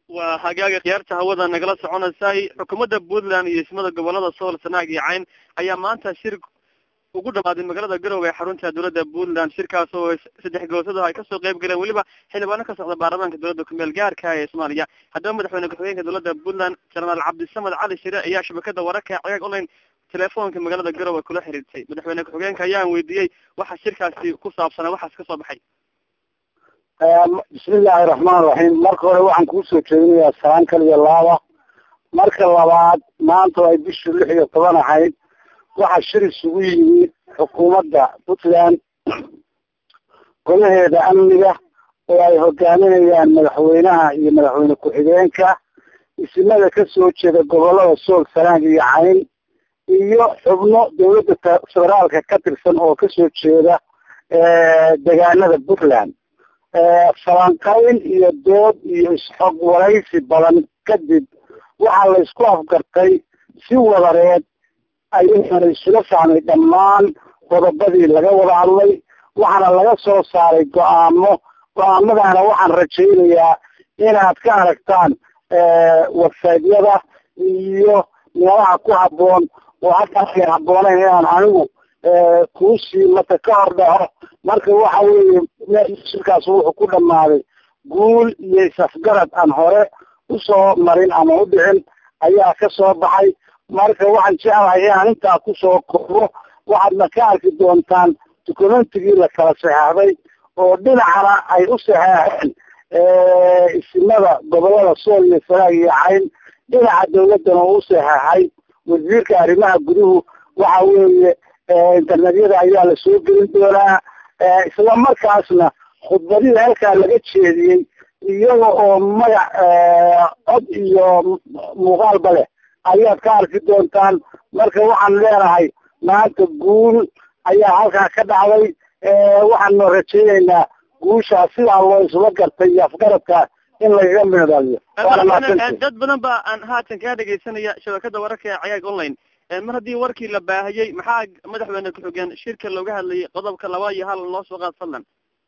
waa hagaaga khiyaarta hawada nagala soconaysay xukuumadda puntland iyo ismada gobolada sool sanaag iyo cayn ayaa maanta shir ugu dhamaaday magaalada garowe ee xarunta dowladda puntland shirkaas oo saddex goosada ay kasoo qayb galeen weliba xildhibaano ka socda baarlamaanka dowladda kumeel gaarka ee soomaaliya haddaba madaxweyne ku-xigeenka dowladda puntland jenaraal cabdisamed cali shire ayaa shabakada wararka cagaag online telefoonka magaalada garowe kula xiriirtay madaxweyne ku-xigeenka ayaan weydiiyey waxa shirkaasi ku saabsanaa waxaas kasoo baxay bismillahi raxmaan raxiim marka hore waxaan kuusoo jeedinayaa salaan kaliya laaba marka labaad maanta ay bishii lix iyo toban ahayd waxaa shir isugu yimid xukuumadda puntland golaheeda amniga oo ay hogaaminayaan madaxweynaha iyo madaxweyne ku-xigeenka isimada kasoo jeeda gobolada sool sanaag iyo cayn iyo xubno dawladda federaalka ka tirsan oo kasoo jeeda degaanada puntland falanqayn iyo dood iyo isxog waraysi badan kadib waxaa la isku afgartay si wadareed ayana isula fahmay dhammaan qodobadii laga wada hadlay waxaana laga soo saaray go-aamo go-aamadana waxaan rajaynayaa inaad ka aragtaan websaydyada iyo meelaha ku habboon oo halkaasay habbooneyn inaan anigu kuusii mata ka hor dhaco marka waxa weeye shirkaas wuxuu ku dhamaaday guul iyo isafgarad aan hore usoo marin ama u dhicin ayaa ka soo baxay marka waxaan jeclahay inaan intaa kusoo koobo waxaadna ka arki doontaan documentigii la kala saxeexday oo dhinacana ay u saxeexeen isimada gobolada sool iyo sanaag iyo cayn dhinaca dawladdana uu u saxeexay wasiirka arrimaha guduhu waxa weeye internetyada ayaa la soo gelin doonaa isla markaasna khudbadihii halkaa laga jeediyey iyaga oo magac cod iyo muuqaalba leh ayaad ka arki doontaan marka waxaan leenahay maanta guul ayaa halkaa ka dhacday waxaanu rajaynaynaa guushaas sidaa loo isla gartay iyo afgaradka in lagaga midaliyo dad badan ba aan haatan kaa dhegaysanaya shabakada wararka ee cagaag online mar haddii warkii la baahiyey maxaa madaxweyne ku-xigeen shirka looga hadlayay qodobka laba iyo hal noo soo qaad fadlan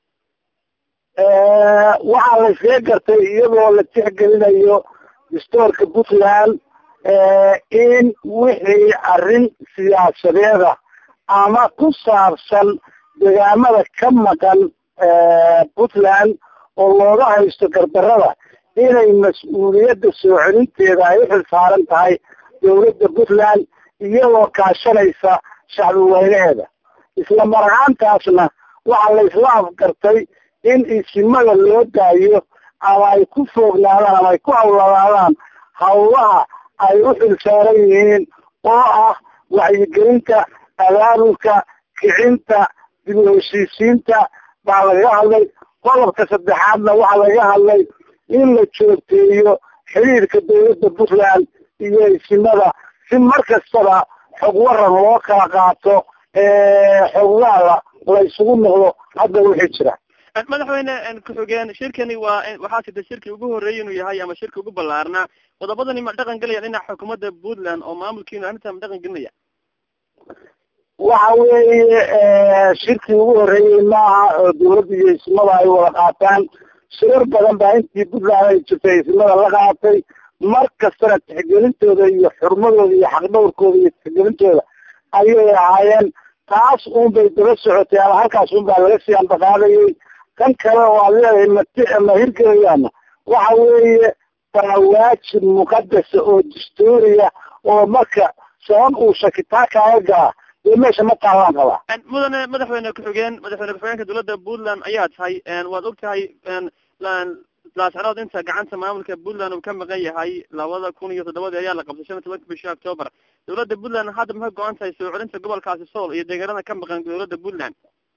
waxaa la iskaga gartay iyadoo la tixgelinayo dastoorka puntland in wixii arrin siyaasadeeda ama ku saabsan degaamada ka maqan puntland oo looga haysto gardarada inay mas-uuliyadda soo celinteeda ay uxil saaran tahay dawladda puntland iyadoo kaashanaysa shacbi weynaheeda isla mar ahaantaasna waxaa la isla afgartay in isimada loo daayo ama ay ku foognaadaan ama ay ku hawladaadaan hawlaha ay u xil saaran yihiin oo ah wacyigelinta abaabulka kicinta dib u heshiisiinta baa lagaga hadlay qodobka saddexaadna waxaa lagaga hadlay in la joogteeyo xiriirka dawladda puntland iyo isimada si mar kastaba xog waran loo kala qaato xogwaala la isugu noqdo hadda wixii jira madaxweyne ku-xigeen shirkani waa waxaa jirta shirkii ugu horreeyay inuu yahay ama shirki ugu ballaarnaa qodobadani ma dhaqan gelaya dhinaca xukuumadda puntland oo maamulkiinu arrinta ma dhaqan gelinaya waxa weeye shirkii ugu horreeyey maaha oo dawladda iyo ismada ay wada qaataan shirar badan baa intii puntland ay jirtay ismada la qaatay mar kastana tixgelintooda iyo xurmadooda iyo xaqdhowrkooda iyo tixgelintooda ayay ahaayeen taas un bay daba socotay ama halkaas un baa laga sii ambaqaadayay kan kale oo aad leedahay mati ma hirgelayaana waxa weeye waa waajib muqadasa oo dastuuriya oo marka sabab uu shakitaa kaaga galaa dee meesha ma taalaan qabaa mudane madaxweyne ku-xigeen madaxweyne ku-xigeenka dowladda puntland ayaa tahay waad og tahay laascanood inta gacanta maamulka puntland uu ka maqan yahay labada kun iyo toddobadii ayaa la qabtay shan iyo tobanka bishii octoobar dawladda puntland hadda maxay go-an tahay soo celinta gobolkaasi sool iyo deegaanada ka maqan dawladda puntland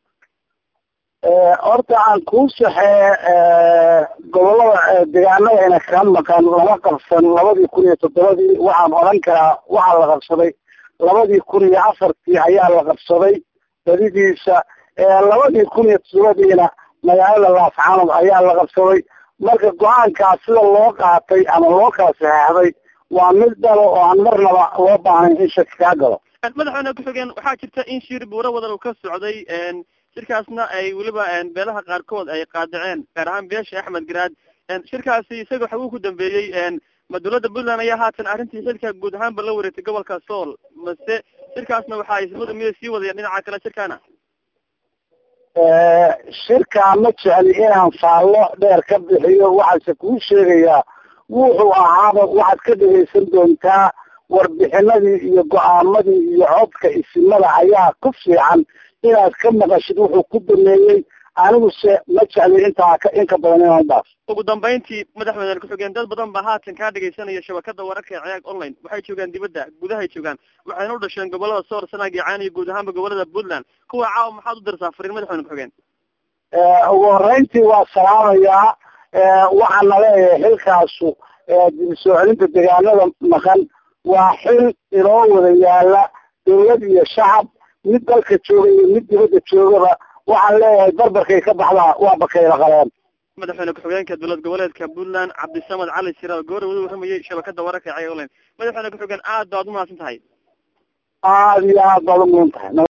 horta aan kuu saxee gobolada deegaanadayna ka maqan lama qabsan labadii kun iyo toddobadii waxaan odhan karaa waxaa la qabsaday labadii kun iyo afartii ayaa la qabsaday badidiisa labadii kun iyo toddobadiina magaalada laascanood ayaa la qabsaday marka go-aankaas sida loo qaatay ama loo kala saxeexday waa mid dalo oo aan marnaba loo baahnayn in shaki kaa galo madaxweyne ku-xigeen waxaa jirta in shir buuro wadan uu ka socday shirkaasna ay weliba beelaha qaarkood ay qaadaceen gaar ahaan beesha axmed garaad shirkaasi isaga waxa uu ku dambeeyey ma dawladda puntland ayaa haatan arrintii xilka guud ahaanba la wareegtay gobolka sool mase shirkaasna waxa ismadu miyay sii wadayaan dhinaca kale shirkaana shirkaa ma jecli inaan faallo dheer ka bixiyo waxaase kuu sheegayaa wuxuu ahaaba waxaad ka dhegaysan doontaa warbixinadii iyo go-aamadii iyo codka isimada ayaa ku fiican inaad ka maqashid wuxuu ku dameeyey aniguse ma jecli intaa ka inka badan inaan dhaaf ugu dambeyntii madaxweyne ku-xigeen dad badan baa haatan kaa dhegaysanaya shabakada wararka ee ceeg online waxay joogaan dibadda gudahay joogaan waxayna u dhasheen gobolada soor sanaag iyo caan iyo guud ahaanba gobolada puntland kuwa caawa maxaad u dirtaa fariin madaxweyne ku-xigeen ugu horeyntii waa salaamayaa waxaana leeyahay xilkaasu dib soo celinta deegaanada maqan waa xil inoo wada yaala dawlad iyo shacab mid dalka jooga iyo mid dibadda joogaba waxaan leeyahay barbarkay ka baxdaa waa bakayla qaleen madaxweyne ku-xigeenka dowlad goboleedka puntland cabdisamad cali siraal goore wada warramayay shabakada wararka ee ceeg online madaxweyne ku-xigeen aad baad umahadsan tahay aada iyo aad baad umudan tahay